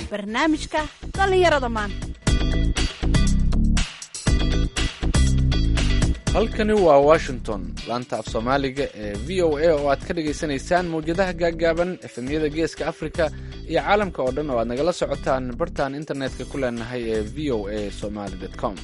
barnaamijka dhallinyarada maanta halkani waa washington laanta af soomaaliga ee v o a oo aad ka dhagaysanaysaan mawjadaha gaaggaaban efemyada geeska afrika iyo caalamka oo dhan oo aad nagala socotaan bartaan internetka ku leenahay ee v o a somaly com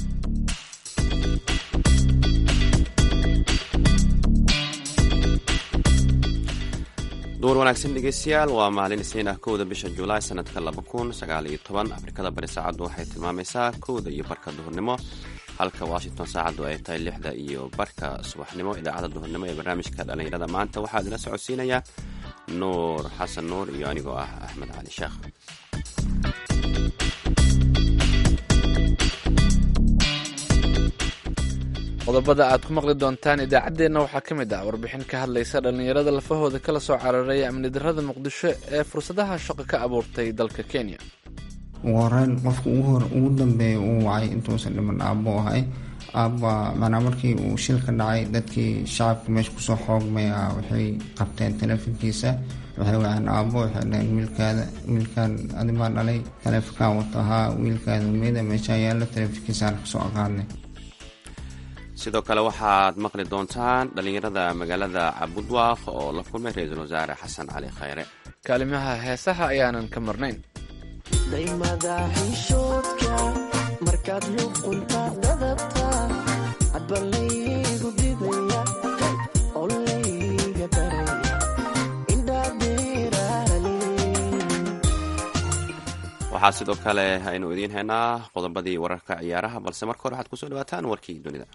duur wanaagsan dhegeystayaal waa maalin isniin ah kowda bisha julaay sanadka laba kun sagaal iyo toban afrikada bari saacaddu waxay tilmaamaysaa kowda iyo barka duhurnimo halka washington saacaddu ay tahay lixda iyo barka subaxnimo idaacadda duhurnimo ee barnaamijka dhallinyarada maanta waxaa idila socodsiinaya nuur xasan nuur iyo anigoo ah axmed cali sheekh qodobada aad ku maqli doontaan idaacaddeenna waxaa ka mid ah warbixin ka hadlaysa dhallinyarada lafahooda kala soo cararay amni darrada muqdisho ee fursadaha shaqo ka abuurtay dalka kenya ugu horeyn qofka ugu dambeeya uu wacay intuusan dhiman aabbo ahay aabba macnaa markii uu shilka dhacay dadkii shacabka meesha kusoo xoogmay ah waxay qabteen taleefonkiisa waxay waceen aabbo waxay dhaheen wiilkaada wiilkaan adimaa dhalay taleefonkaan wato ahaa wiilkaada umeyda meeshaa yaalla taleefonkiisaan kasoo aqaadnay sidoo kale waxaad maqli doontaan dhallinyarada magaalada cabudwaaq oo la kulmay ra-iisul wasaare xasan cali khayre kaalimaha heesaha ayaanan ka marnayn daymada xishoodka markaad luqunta dadabta hadba laygu didaya oo layga daraya indhadeerale waxaa sidoo kale aynu idiin haynaa qodobadii wararka ciyaaraha balse marka hore waxaad kusoo dhawaataan warkii dunida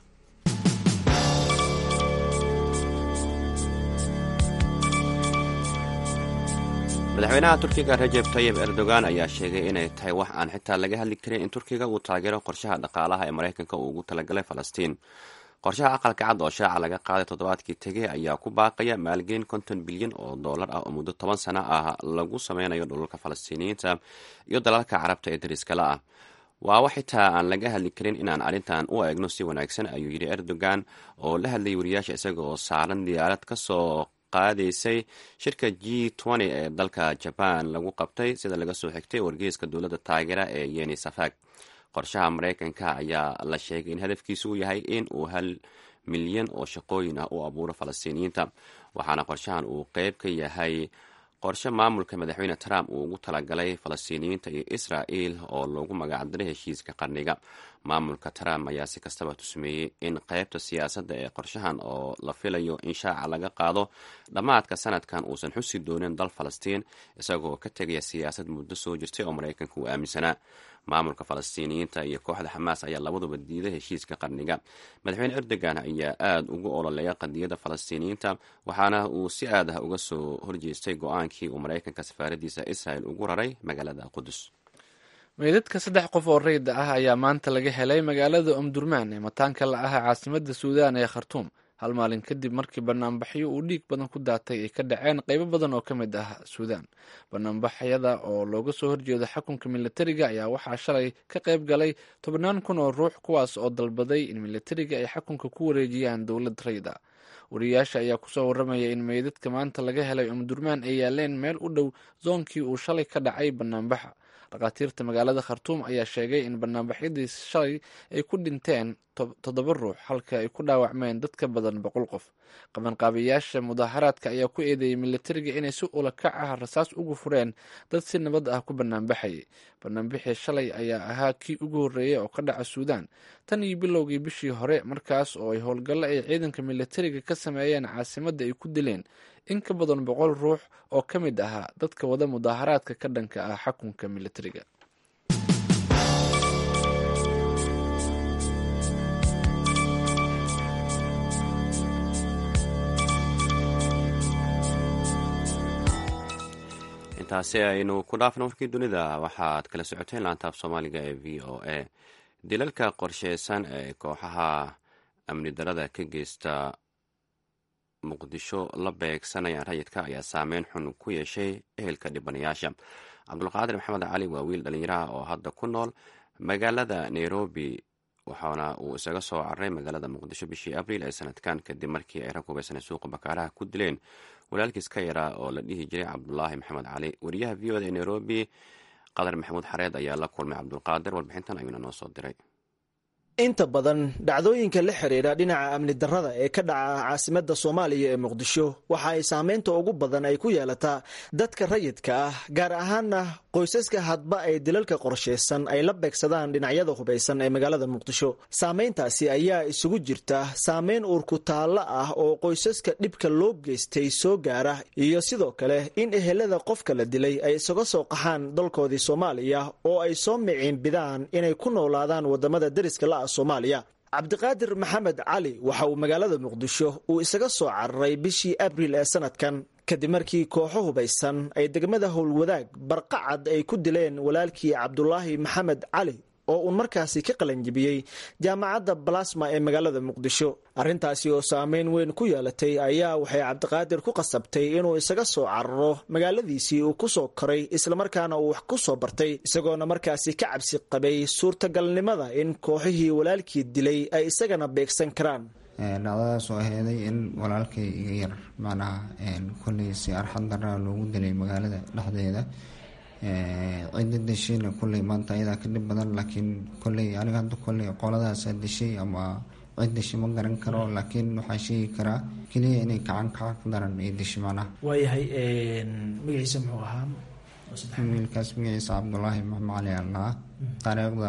madaxweynaha turkiga rajeb tayib erdogan ayaa sheegay inay tahay wax aan xitaa laga hadli karin in turkiga uu taageero qorshaha dhaqaalaha ee maraykanka uu ugu talagalay falastiin qorshaha aqalka cad oo shaaca laga qaaday toddobaadkii tegey ayaa ku baaqaya maalgelin konton bilyan oo dollar ah oo muddo toban sano ah lagu sameynayo dhulalka falastiiniyiinta iyo dalalka carabta ee dariskala ah waa wax xitaa aan laga hadli karin inaan arrintan u eegno si wanaagsan ayuu yidhi erdogan oo la hadlayay wariyaasha isaga oo saaran diyaarad kasoo qaadaysay shirka g ee dalka jaban lagu qabtay sida laga soo xigtay wargeyska dowladda taageera ee yeni safag qorshaha maraykanka ayaa la sheegay in hadafkiisu uu yahay in uu hal milyan oo shaqooyin ah u abuuro falastiiniyiinta waxaana qorshahan uu qeyb ka yahay qorshe maamulka madaxweyne trump uu ugu talagalay falastiiniyiinta iyo israel oo loogu magacdaray heshiiska qarniga maamulka trump ayaa si kastaba tusmeeyey in qeybta siyaasadda ee qorshahan oo la filayo in shaaca laga qaado dhammaadka sanadkan uusan xusi doonin dal falastiin isagoo ka tegaya siyaasad muddo soo jirtay oo maraykanka uu aaminsanaa maamulka falastiiniyiinta iyo kooxda xamaas ayaa labaduba diiday heshiiska qarniga madaxweyne erdogan ayaa aada ugu ololeeya qadiyadda falastiiniyiinta waxaana uu si aad ah uga soo horjeestay go-aankii uu maraykanka safaaradiisa israel ugu raray magaalada qudus meydadka saddex qof oo rayda ah ayaa maanta laga helay magaalada omdurmaan ee mataanka la ah caasimada suudaan ee khartuum hal maalin kadib markii banaanbaxyo uu dhiig badan ku daatay ay ka dhaceen qeybo badan oo ka mid ah suudaan banaanbaxyada oo looga soo horjeedo xukunka militariga ayaa waxaa shalay ka qayb galay tobannaan kun oo ruux kuwaas oo dalbaday in militariga ay xukunka ku wareejiyaan dowlad rayda wariyaasha ayaa kusoo waramaya in meydadka maanta laga helay omdurmaan ay yaaleen meel u dhow zoonkii uu shalay ka dhacay banaanbaxa dhakhaatiirta magaalada khartuum ayaa sheegay in banaanbaxyadii shalay ay ku dhinteen toddoba ruux halka ay ku dhaawacmeen dad ka badan boqol qof qabanqaabayaasha mudaaharaadka ayaa ku eedeeyey militariga inay si ulakac ah rasaas ugu fureen dad si nabad ah ku banaanbaxayay banaanbixii shalay ayaa ahaa kii ugu horreeyay oo ka dhaca suudaan tan iyo bilowgii bishii hore markaas oo ay howlgallo ay ciidanka militariga ka sameeyeen caasimadda ay ku dileen in ka badan boqol ruux oo ka mid ahaa dadka wada mudaaharaadka ka dhanka ah xukunka militariga intaasi aynu ku dhaafno warkii dunida waxaad kala socoteen laantaaf soomaaliga ee v o a dilalka qorsheysan ee kooxaha amni darada ka geysta muqdisho la beegsanayaan rayidka ayaa saameyn xun ku yeeshay ehelka dhibanayaasha cabdulqaadir maxamed cali waa wiil dhallinyaraha oo hadda ku nool magaalada nairobi waxaana uu isaga soo cararay magaalada muqdisho bishii abriil ee sanadkan kadib markii ay rag hubaysanay suuqa bakaaraha ku dileen walaalkiis ka yaraa oo la dhihi jiray cabdulaahi maxamed cali wariyaha v o da ee nairobi qadar maxamuud xareed ayaa la kulmay cabdulqaadir warbixintan ayuuna noo soo diray inta badan dhacdooyinka la xiriira dhinaca amni darrada ee ka dhaca caasimadda soomaaliya ee muqdisho waxa ay saameynta ugu badan ay ku yeelataa dadka rayidka ah gaar ahaana qoysaska hadba ay dilalka qorshaysan ay la beegsadaan dhinacyada hubaysan ee magaalada muqdisho saameyntaasi ayaa isugu jirta saameyn uurku taallo ah oo qoysaska dhibka loo geystay soo gaara iyo sidoo kale in ehelada qofka la dilay ay isaga soo qaxaan dalkoodii soomaaliya oo ay soo miciinbidaan inay ku noolaadaan wadamada deriska la soomaaliya cabdiqaadir maxamed cali waxa uu magaalada muqdisho uu isaga soo cararay bishii abriil ee sanadkan kadib markii kooxo hubaysan ay degmada howlwadaag barqacad ay ku dileen walaalkii cabdulaahi maxamed cali oo uun markaasi ka qalanjibiyey jaamacadda balasma ee magaalada muqdisho arrintaasi oo saameyn weyn ku yeelatay ayaa waxay cabdiqaadir ku qasabtay inuu isaga soo cararo magaaladiisii uu ku soo koray islamarkaana uu wax ku soo bartay isagoona markaasi ka cabsi qabay suurtagalnimada in kooxihii walaalkii dilay ay isagana beegsan karaan dhacdadaas oo aheeday in walaalkay iga yar macnaha kolley si arxad daraa loogu dilay magaalada dhexdeeda cidda deshayna kolley maanta ayadaa ka dhib badan laakiin kolley aniga hadda kolley qoladaasaa deshay ama cid deshay ma garan karo laakiin waxaa sheegi karaa keliya inay kacan kaca ku daran ay deshay macnaha waayahay magaciisa muxuu ahaa wiilkaas magaciisa cabdulaahi maxmed cali allaha taariikhda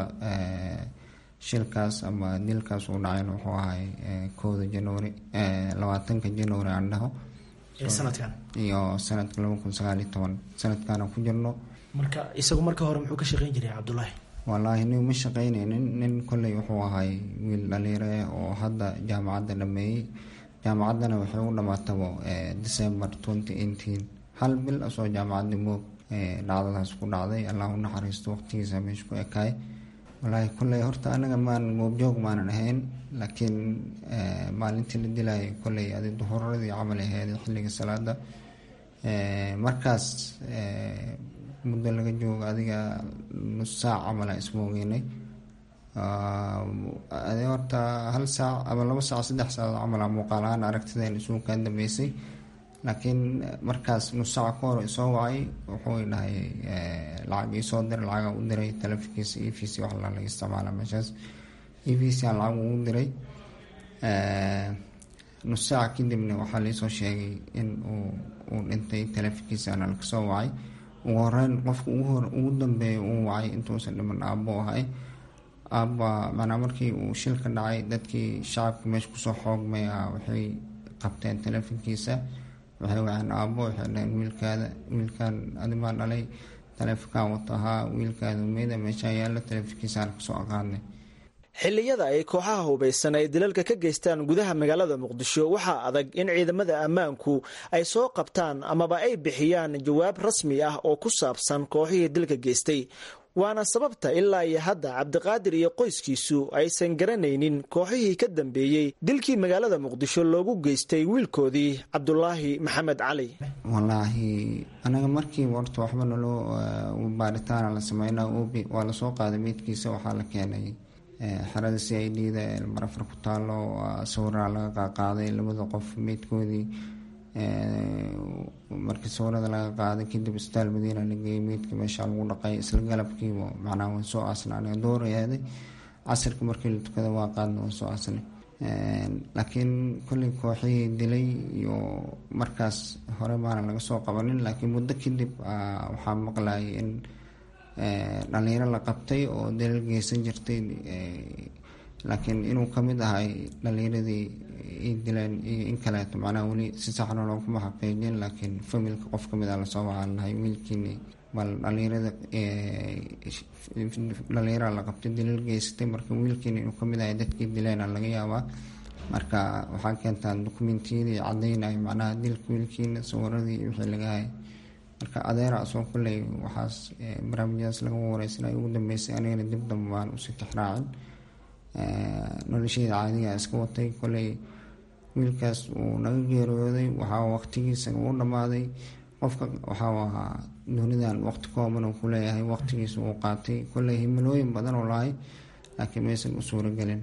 shilkaas ama dilkaas uu dhacayna wuxuu ahay kowda januari labaatanka januari aan dhaho sanadkan iyo sanadka laba kun sagaaliyo toban sanadkaana ku jirno marka isagu marka hore muxuu ka shaqeyn jiray cabdulaahi wallaahi nin ma shaqeyneynin nin kolley wuxuu ahay wiil dhaliire oo hadda jaamacadda dhameeyey jaamacaddana waxay u dhamaatabo december twenty eighteen hal bil asoo jaamacadda moog dhacdadaas ku dhacday allah u naxariisto waqtigiisa meesha ku ekaay wallaahi kolley horta anaga maan goobjoog maanan ahayn laakiin maalintii la dilayay kolley adi duhuradii camal aheyd xilliga salaada markaas muddo laga joogo adiga nus saac camala ismoogeynay adi horta hal saac ama labo saac saddex saac camala muuqaal ahaan aragtideen isugu kaa dambeysay laakiin markaas nus saac ka hor isoo wacay wuxuu dhahay lacag iisoo diray lacaga u diray taleefonkiisa e v c wax laga isticmaala meeshaas e v c aan lacag ugu diray nus saac kadibna waxaa laisoo sheegay in uu uu dhintay taleefonkiisaana laga soo wacay ugu horeyn qofka ugu dambeeya uu wacay intuusan dhiman aabbo ahay aabba macnaa markii uu shilka dhacay dadkii shacabka meesha kusoo xoogmay ah waxay qabteen taleefonkiisa waxay waceen aabbo waxay dhaheen wiilkaada wiilkan adimaa dhalay taleefonkan wata ahaa wiilkaada meyda meeshaa yaalla taleefonkiisaan kasoo aqaadnay xilliyada ay kooxaha hubaysan ay dilalka ka geystaan gudaha magaalada muqdisho waxaa adag in ciidamada ammaanku ay soo qabtaan amaba ay bixiyaan jawaab rasmi ah oo ku saabsan kooxihii dilka geystay waana sababta ilaa iyo hadda cabdiqaadir iyo qoyskiisu aysan garanaynin kooxihii ka dambeeyey dilkii magaalada muqdisho loogu geystay wiilkoodii cabdulaahi maxamed cali wallaahi anaga markiiba horta waxba naloo baaritaana la sameynaa waa lasoo qaaday meydkiisa waxaa la keenay xerada c i d da marafar ku taalo sawiraa laga qaaqaaday labada qof meydkoodii markii sawirada laga qaaday kadib isbitaal madiina la geeyey meydka meesha lagu dhaqay isla galabkiiba macnaha waan soo aasnay aniga door ahaaday casirka markii la tukada waa qaadna waan soo aasnay laakiin kolley kooxihii dilay iyo markaas hore maana laga soo qabanin laakiin muddo kadib waxaa maqlayay in dhalinyaro la qabtay oo dalal geysan jirtay laakiin inuu kamid ahay dhalinyaradii i dileen iyo in kaleeto macnaha weli si saxna looguma xaqiijin laakiin familka qof kamid a lasoo wacaalnahay wiilkiini bal dhalinyarada dhalinyara la qabtay dalal geysatay marka wiilkiina inuu kamid ahay dadkii dileena laga yaabaa marka waxaa keentaan dokumentiyadii cadeynayo macnaha dilka wiilkiina sawiradii wixii laga hay marka adeera asoo kolley waxaas barnaamijyadaas laga wareysanay ugu dambeysay anigana dib dambe baan usii tixraacin nolosheyda caadiga iska watay kolley wiilkaas uu naga geeriyooday waxaa waqtigiisa uu dhammaaday qofka waxau ahaa dunidan waqti kooban uu kuleeyahay waqtigiisa uu qaatay kolley himilooyin badan oo lahay laakiin maysan u suuragelin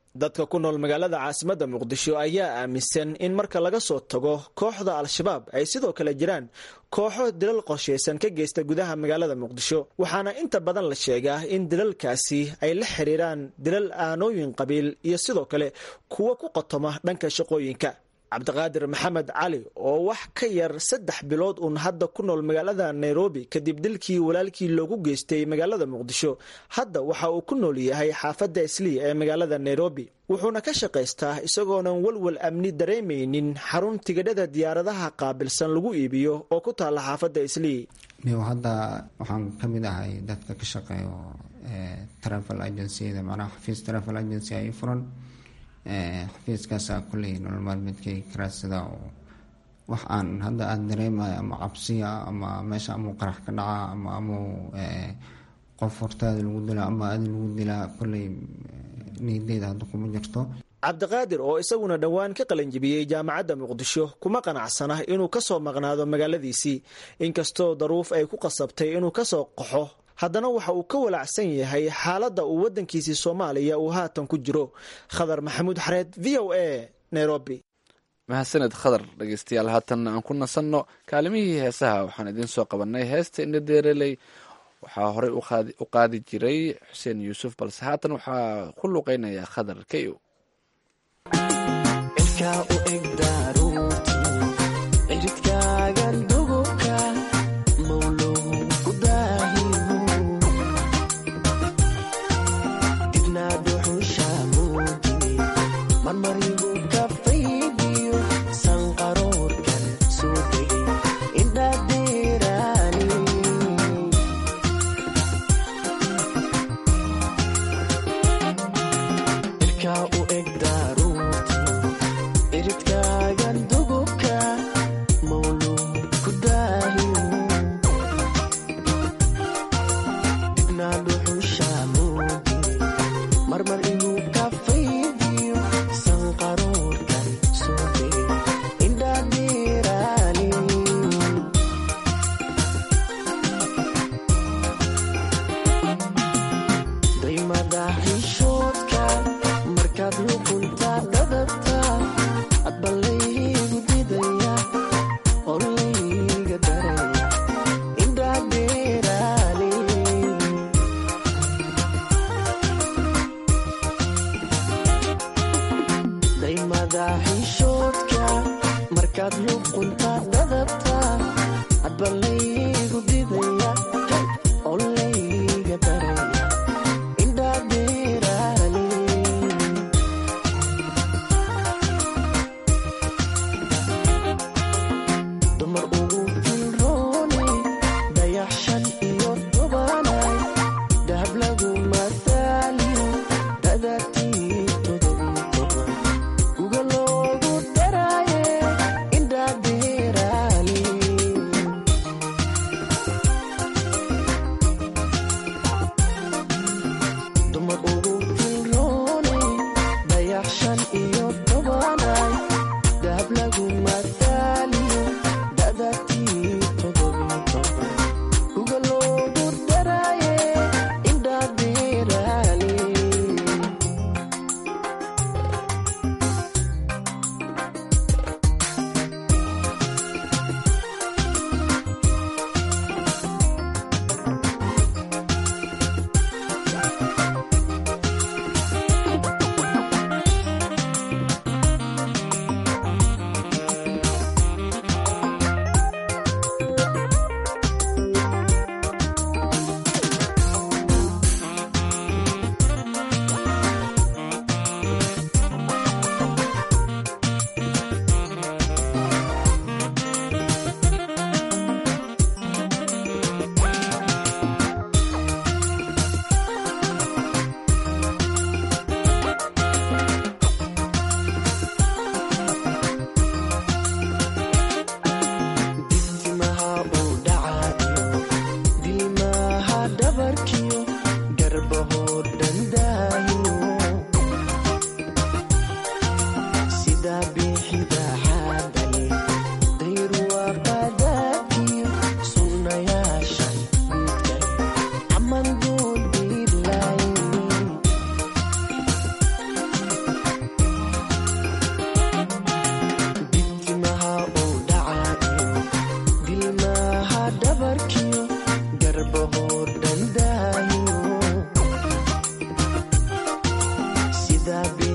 dadka ku nool magaalada caasimadda muqdisho ayaa aaminsan in marka laga soo tago kooxda al-shabaab ay sidoo kale jiraan kooxo dilal qorshaysan ka geysta gudaha magaalada muqdisho waxaana inta badan la sheegaa in dilalkaasi ay la xiriiraan dilal aanooyin qabiil iyo sidoo kale kuwo ku qotoma dhanka shaqooyinka cabdiqaadir maxamed cali oo wax ka yar saddex bilood uun hadda ku nool magaalada nairobi kadib dilkii walaalkii loogu geystay magaalada muqdisho hadda waxa uu ku nool yahay xaafadda islii ee magaalada nairobi wuxuuna ka shaqaystaa isagoonan walwal amni dareemaynin xarun tigidhada diyaaradaha qaabilsan lagu iibiyo oo ku taalla xaafadda islii niw hadda waxaan ka mid ahay dadka ka shaqeeyo travel agenciyada macnaha xafiis travel agency ay furan xafiiskaasa kulley nolol maalmeedkay karaadsada oo wax aan hadda aada dareemayo ama cabsiya ama meesha amuu qarax ka dhaca ama amuu qof hortaada lagu dilaa ama adi lagu dilaa kulley niyadeyda hadda kuma jirto cabdiqaadir oo isaguna dhowaan ka qalanjibiyey jaamacadda muqdisho kuma qanacsana inuu kasoo maqnaado magaaladiisii inkastoo daruuf ay ku qasabtay inuu kasoo qaxo haddana waxa uu ka walacsan yahay xaaladda uu waddankiisii soomaaliya uu haatan ku jiro khadar maxamuud xareed v o a nairobi mahadsaned khadar dhegeystayaal haatanna aan ku nasanno kaalimihii heesaha waxaan idiin soo qabanay heesta indhadeereley waxaa horey u qaadi jiray xuseen yuusuf balse haatan waxaa ku luqeynaya khadar kayo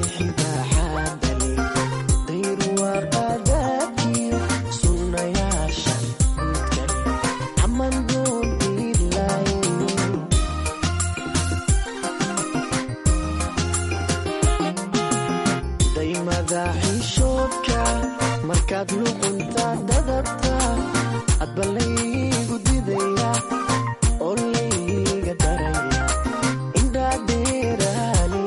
masiixiga xaadale dayr waaqadaadkiyo sunnayaashan midkale caman doondiilay daymada xishoodka markaad luqunta dadabta adba laygu didaya oo layga daraya indhaadheeraani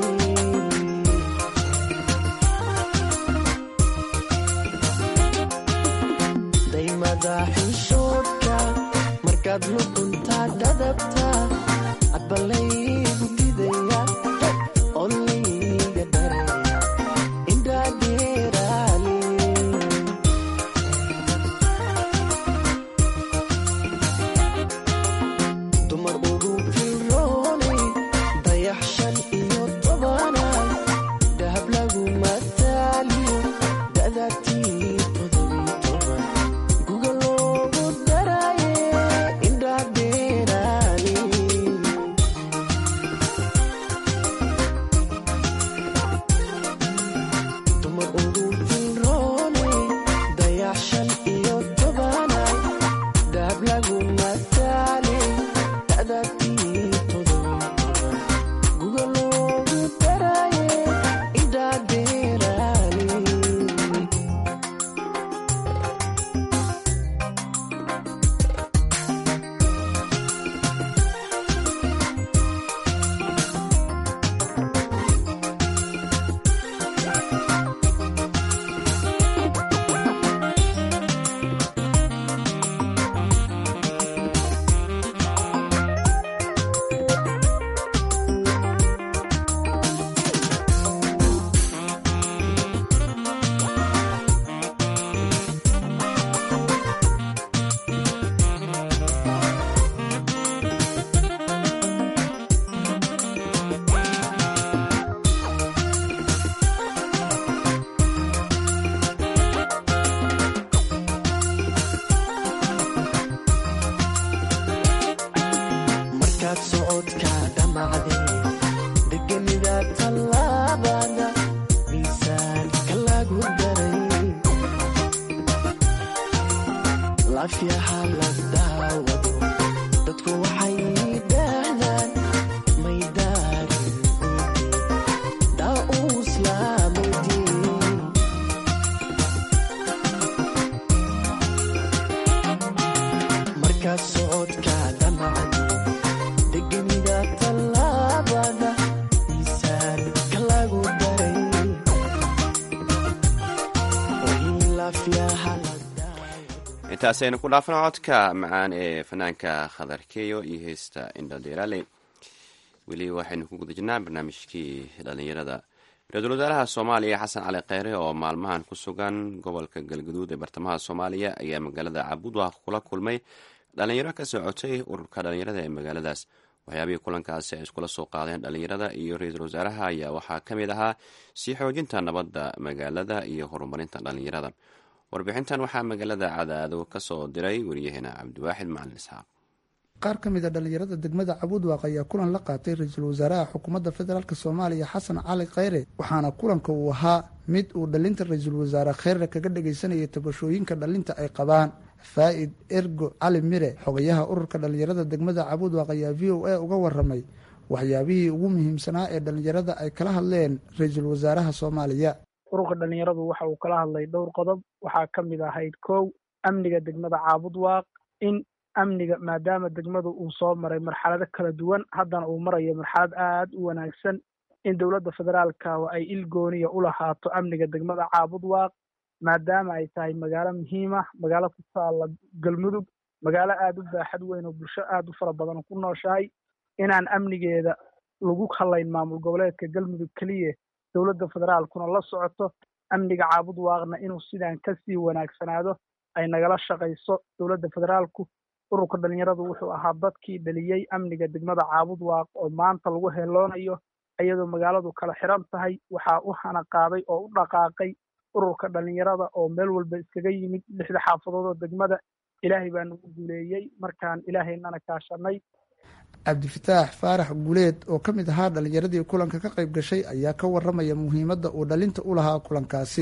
daymada xishoodka markaad luqunta dadabta adba laygu didaya oo layga daraya indhaadheeraani dumar ugu filroonay dayax shan iyo tobanay dahab lagu mataaliyo da'datii todobii toban guga loogu daraye indhaadheeraani dumar ugu filroonay dayax shan iyo tobanay dahab lagu mataali da'datii todobii toban guga loogu daraye indhaadheeraani markaad socodka dhamacday degenida tallaabada miisaanka lagu daray laafyaha la daawado dadku waxay yidhaahdaan may daarin daa uu islaamoydii markaad socodka dhamacday degenida tallaabada miisaanka lagu daray way laafyaha la daawado intaasaynu ku dhaafna codka macaan ee fanaanka khadar keyo iyo heesta indhadheeraale weli waxaynu ku guda jirnaa barnaamijkii dhalinyarada ra-iisul wasaaraha soomaaliya xasan cali kheyre oo maalmahan ku sugan gobolka galgaduud ee bartamaha soomaaliya ayaa magaalada cabudwaaq kula kulmay dhalinyaro ka socotay ururka dhalinyarada ee magaaladaas waxyaabihii kulankaasi ay iskula soo qaadeen dhalinyarada iyo ra-iisul wasaaraha ayaa waxaa ka mid ahaa sii xoojinta nabadda magaalada iyo horumarinta dhalinyarada warbixintan waxaa magaalada cadaado ka soo diray wariyaheena cabdiwaaxid macalin isxaaq qaar ka mid a dhallinyarada degmada cabudwaaq ayaa kulan la qaatay ra-iisul wasaaraha xukuumadda federaalk soomaaliya xasan cali kheyre waxaana kulanka uu ahaa mid uu dhalinta ra-iisul wasaare kheyre kaga dhagaysanayay tabashooyinka dhalinta ay qabaan faa'id ergo cali mire xogayaha ururka dhallinyarada degmada cabudwaaq ayaa v o a uga waramay waxyaabihii ugu muhiimsanaa ee dhallinyarada ay kala hadleen ra-iisul wasaaraha soomaaliya ururka dhalinyaradu waxa uu kala hadlay dhowr qodob waxaa ka mid ahayd kow amniga degmada caabudwaaq in amniga maadaama degmadu uu soo maray marxalado kala duwan haddana uu marayo marxalad aad u wanaagsan in dowladda federaalka ay il gooniya u lahaato amniga degmada caabudwaaq maadaama ay tahay magaalo muhiima magaalo ku taalla galmudug magaalo aada u baaxad weyn oo bulsho aada u fara badan ku nooshahay inaan amnigeeda lagu halayn maamul goboleedka galmudug keliya dowladda federaalkuna la socoto amniga caabudwaaqna inuu sidaan kasii wanaagsanaado ay nagala shaqayso dowladda federaalku ururka dhalinyaradu wuxuu ahaa dadkii dhaliyey amniga degmada caabudwaaq oo maanta lagu heloonayo iyadoo magaaladu kala xiran tahay waxaa u hana qaaday oo u dhaqaaqay ururka dhalinyarada oo meel walba iskaga yimid lixda xaafadood oo degmada ilaahay baa nagu guuleeyey markaan ilaahaynana kaashanay cabdifataax faarax guleed oo ka mid ahaa dhalinyaradii kulanka ka qayb gashay ayaa ka waramaya muhiimadda uu dhalinta u lahaa kulankaasi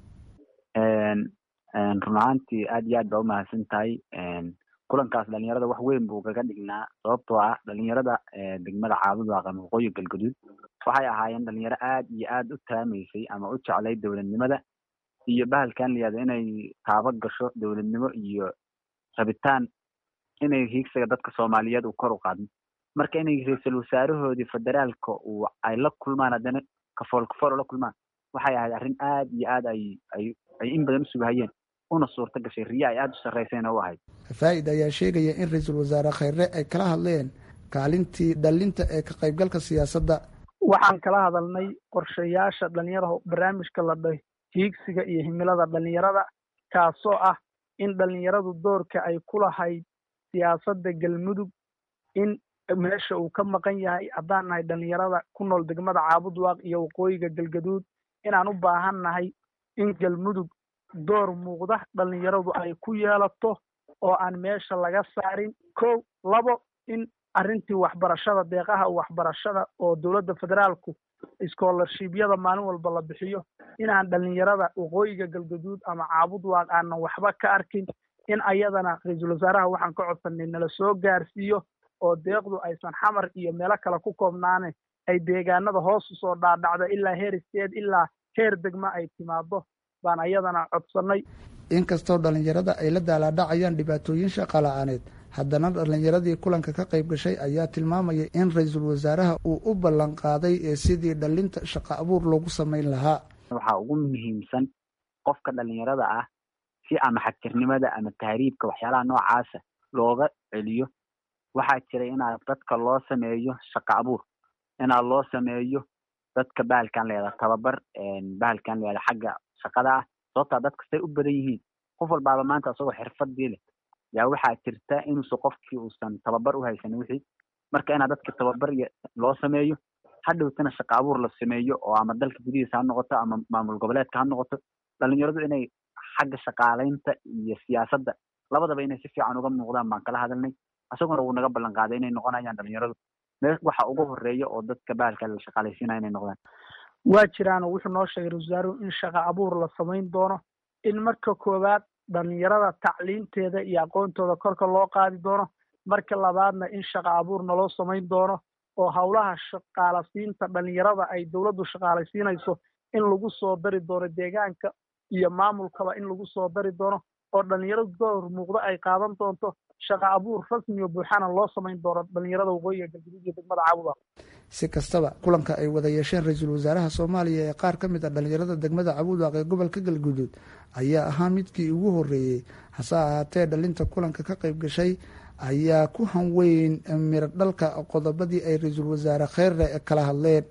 run ahaantii aad iyo aad baa umahadsan tahay kulankaas dhalinyarada wax weyn buu kaga dhignaa sababtoo ah dhalinyarada degmada caabudwaaqan waqooyi galgaduud waxay ahaayeen dhalinyaro aad iyo aad u taamaysay ama u jeclay dowladnimada iyo bahalkan layihahdo inay taaba gasho dowladnimo iyo rabitaan inay hiigsiga dadka soomaaliyeed uu kor u qaadmo marka inay ra-iisul wasaarahoodii federaalka uu ay la kulmaan haddana kafool kafool ula kulmaan waxay ahayd arrin aad iyo aad ay ay ay in badan u sugahayeen una suurta gashay riya ay aada u sarreysayna u ahayd faa'id ayaa sheegaya in ra-iisul wasaare khayre ay kala hadleen kaalintii dhalinta ee ka qaybgalka siyaasadda waxaan kala hadalnay qorshayaasha dhalinyaraha barnaamijka la dhaho hiigsiga iyo himilada dhalinyarada kaasoo ah in dhalinyaradu doorka ay ku lahayd siyaasadda galmudug in meesha uu ka maqan yahay haddaan nahay dhalinyarada ku nool degmada caabudwaaq iyo waqooyiga galgaduud inaan u baahan nahay in galmudug door muuqda dhalinyaradu ay ku yeelato oo aan meesha laga saarin kow labo in arrintii waxbarashada deeqaha waxbarashada oo dowladda federaalku scholarshibyada maalin walba la bixiyo inaan dhalinyarada waqooyiga galgaduud ama caabudwaaq aanan waxba ka arkin in ayadana ra-iisul wasaaraha waxaan ka codsanay nala soo gaarsiiyo oo deeqdu aysan xamar iyo meelo kale ku koobnaane ay deegaanada hoos usoo dhaadhacdo ilaa heer isteed ilaa heer degma ay timaado baan ayadana codsanay inkastoo dhalinyarada ay la daalaadhacayaan dhibaatooyin shaqala-aaneed haddana dhalinyaradii kulanka ka qayb gashay ayaa tilmaamaya in ra-iisul wasaaraha uu u ballan qaaday ee sidii dhalinta shaqo abuur loogu samayn lahaa waxaa ugu muhiimsan qofka dhalinyarada ah si ama xagtirnimada ama tahriibka waxyaalaha noocaasa looga celiyo waxaa jira inaad dadka loo sameeyo shaqo abuur inaad loo sameeyo dadka bahalkan layahda tababar bahalkan layahda xagga shaqada ah sababtaa dadka say u badan yihiin qof walbaaba maanta isagoo xirfadii leh yaa waxaa jirta inuusa qofkii uusan tababar u haysanin wixii marka inaad dadka tababar loo sameeyo hadhowtana shaqo abuur la sameeyo oo ama dalka gudihiisa ha noqoto ama maamul goboleedka ha noqoto dhalinyaradu inay xagga shaqaalaynta iyo siyaasadda labadaba inay si fiican uga muuqdaan baan kala hadalnay isaguna wuu naga ballan qaaday inay noqonayaan dhalinyaradu me waxa ugu horeeya oo dadka bahalka la shaqaalaysiinaya inay noqdaan waa jiraano wuxuu noo sheegay ra-isulwasaaruhu in shaqo abuur la samayn doono in marka koowaad dhalinyarada tacliinteeda iyo aqoontooda korka loo qaadi doono marka labaadna in shaqo abuur naloo samayn doono oo howlaha shaqaalasiinta dhalinyarada ay dowladdu shaqaalaysiinayso in lagu soo dari doono deegaanka iyo maamulkaba in lagu soo dari doono oo dhalinyaradu door muuqdo ay qaadan doonto shaqo abuur rasmi oo buuxana loo samayn doono dhalinyarada waqooyiga galguduud iyo degmada caabuda si kastaba kulanka ay wada yeesheen ra-iisul wasaaraha soomaaliya ee qaar ka mid a dhalinyarada degmada cabuudwaaq ee gobolka galguduud ayaa ahaa midkii ugu horreeyey hase ahaatee dhalinta kulanka ka qayb gashay ayaa ku hanweyn miro dhalka qodobadii ay ra-iisul wasaare kheyrre kala hadleen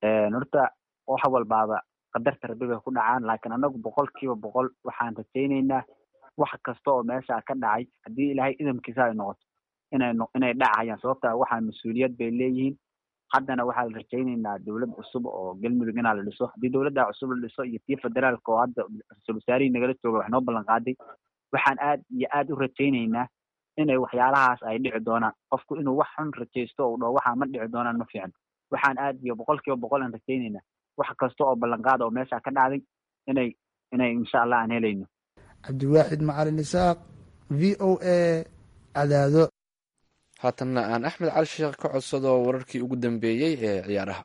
horta wax walbaaba qadarta rabbi bay ku dhacaan laakiin anagu boqol kiiba boqol waxaan rajaynaynaa wax kasta oo meesha ka dhacay haddii ilaahay idamkiisa ay noqoto inay inay dhacayaan sababta waxaa mas-uuliyad bay leeyihiin haddana waxaa la rajaynaynaa dowlad cusub oo galmudug inaa la dhiso haddii dowladda cusub la dhiso iyo tii federaalka oo hadda ra-iisul wasaarihii nagala jooga wax noo ballan qaaday waxaan aad iyo aad u rajaynaynaa inay waxyaalahaas ay dhici doonaan qofku inuu wax xun rajaysto oo dhaho waxaa ma dhici doonaan ma fiican waxaan aad iyo boqol kiiba boqol aan rajaynaynaa wax kasta oo ballanqaada oo meesha ka dhacday inay inay insha allah aan helayno cabdiwaaxid macalin isaaq v o a cadaado haatanna aan axmed cali sheekh ka codsado wararkii ugu dambeeyey ee ciyaaraha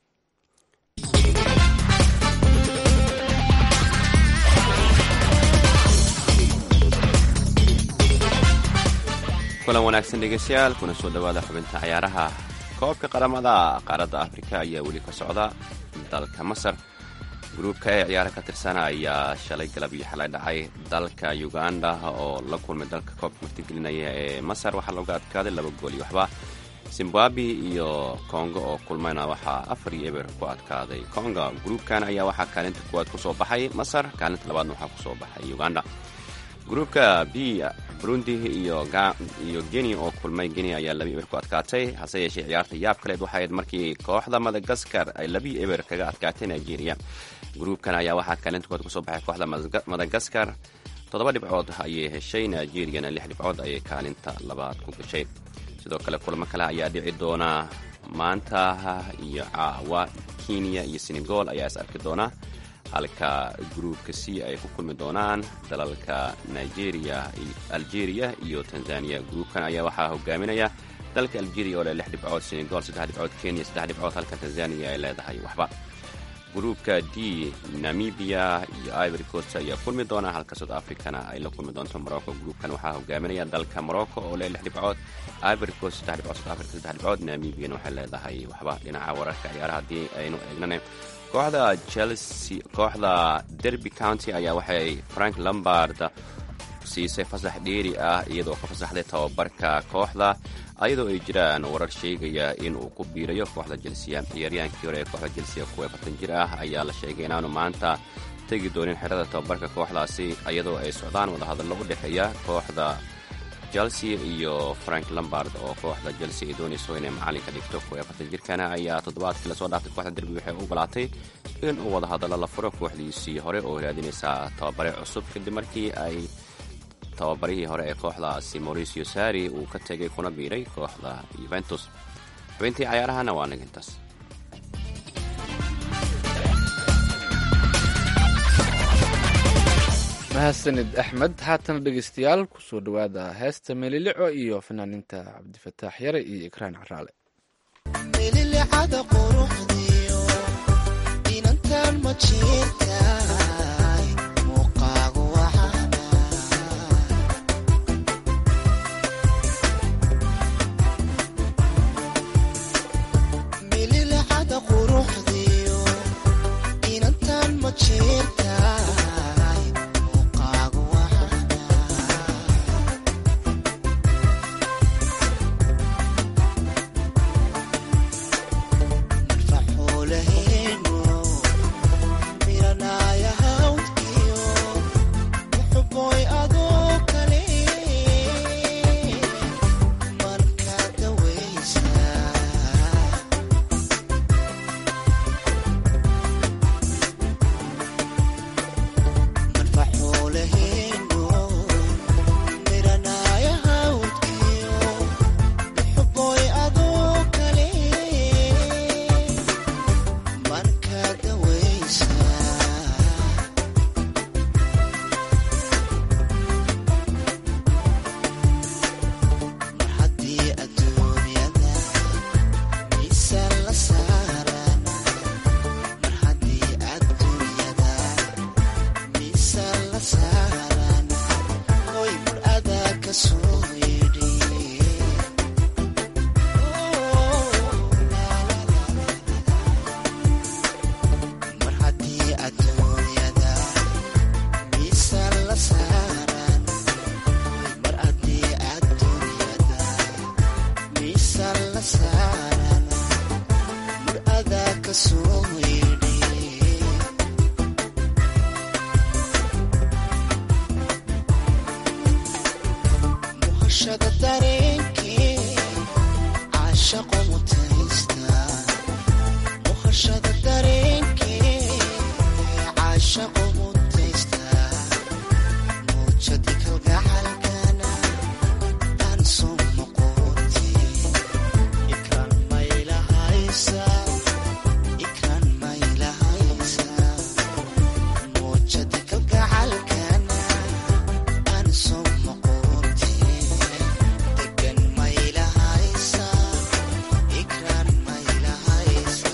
kulan wanaagsan dhegeystayaal kuna soo dhowaada xubinta ciyaaraha koobka qaramada qaaradda afrika ayaa weli ka socda dalka masar gruubka ee ciyaara ka tirsana ayaa shalay galab iyo xalay dhacay dalka uganda oo la kulmay dalka koobka martigelinaya ee masar waxaa looga adkaaday laba gool iyo waxba zimbabwe iyo kongo oo kulmayna waxaa afar iyo eber ku adkaaday kongo gruubkan ayaa waxaa kaalinta kuwaad kusoo baxay masar kaalinta labaadna waxaa kusoo baxay uganda gruubka b burundi iyo guinea oo kulmay guinea ayaa labi eber ku adkaatay hase yeeshee ciyaarta yaab kaleed waxay ahayd markii kooxda madagaskar ay labi eber kaga adkaatay nigeria gruubkan ayaa waxaa kaalinta kuwaad kusoo baxay kooxda madagaskar toddoba dhibcood ayay heshay nigeriyana lix dhibcood ayay kaalinta labaad ku gashay sidoo kale kulamo kale ayaa dhici doona maanta iyo caawa kenya iyo senegal ayaa is arki doona halka gruubka c ay ku kulmi doonaan dalalka nigeria algeria iyo tanzania gruubkan ayaa waxaa hogaaminaya dalka algeria oo leh lix dhibcood senegal saddex dhibcood kenya saddex dhibcood halka tanzania ay leedahay waxba gruubka d namibia iyo ivory coast ayaa kulmi doona halka south africana ay la kulmi doonto morocco gruubkan waxaa hogaaminaya dalka morocco oo leh lix dhibcood ivory coast saddex dhibcood south africa saddex dhibcood namibiana waxay leedahay waxba dhinaca wararka ciyaaraha haddii aynu eegnane kooxda chelsea kooxda derby county ayaa waxay frank lombard siisay fasax dheeri ah iyadoo ka fasaxday tababarka kooxda ayadoo ay jiraan warar sheegaya in uu ku biirayo kooxda jelsiya ciyaaryaankii hore ee kooxda jelsiya kuwa afartan jir ah ayaa la sheegay inaanu maanta tegi doonin xerada tababarka kooxdaasi iyadoo ay socdaan wadahadallo u dhexeeya kooxda chelsea iyo frank lombard oo kooxda chelsea ay doonayso inay macalinka dhigto kuwa afartan jirkana ayaa toddobaadkii lasoo dhaaftay kooxda derbi waxay u ogolaatay in uu wadahadallo la furo kooxdiisii hore oo raadinaysa tababare cusub kadib markii ay tababarihii hore ee kooxdaasi mauricio sari uu ka tegay kuna biiray kooxda yuventus xubintii cayaarahana waa nigintaas mahadsanid axmed haatana dhegeystayaal kusoo dhowaada heesta meelilico iyo fanaaninta cabdifataax yare iyo ikraan caraale mililicada quruxdiyo inantan ma jirtaay muuqaagu waxaana mililicada quruxdiyo inantan ma jirtaay muuqaagu waxaana faxuulaheenu miranaya hawdkiyo uxuboy adoo kale marka dawaysa marfaxuulaheenu miranaya hawdkiyo uxuboy adoo kale marka dawaysa mar haddii adduunyada miisaan la saaran mar haddii adduunyada miisaan la saaran hoy mar adaa ka soo yidhi mar haddii adduunyada miisaan la saaran mar haddii adduunyada miisaan la saaran mar adaa ka soo yidhi muhashada dareenkee caashaqo mutaysta muhashada dareenkee caashaqo mutaysta muujadi kalgacalkana aan soo noqoti ikraan maylahaysa ikraan maylahaysa muujadi kalgacalkana aan soo noqoti degan maylahaysa ikraan maylahaysa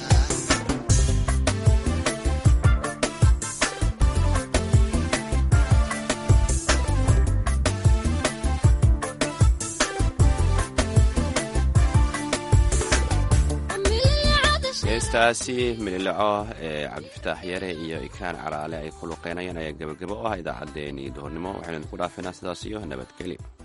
heestaasi mililaco ee cabdifataax yare iyo ikraan caraale ay ku luqeynayaan ayaa gebagabo u ah idaacaddeenii duhurnimo waxaynu idinku dhaafinaa sidaas iyo nabadgelyo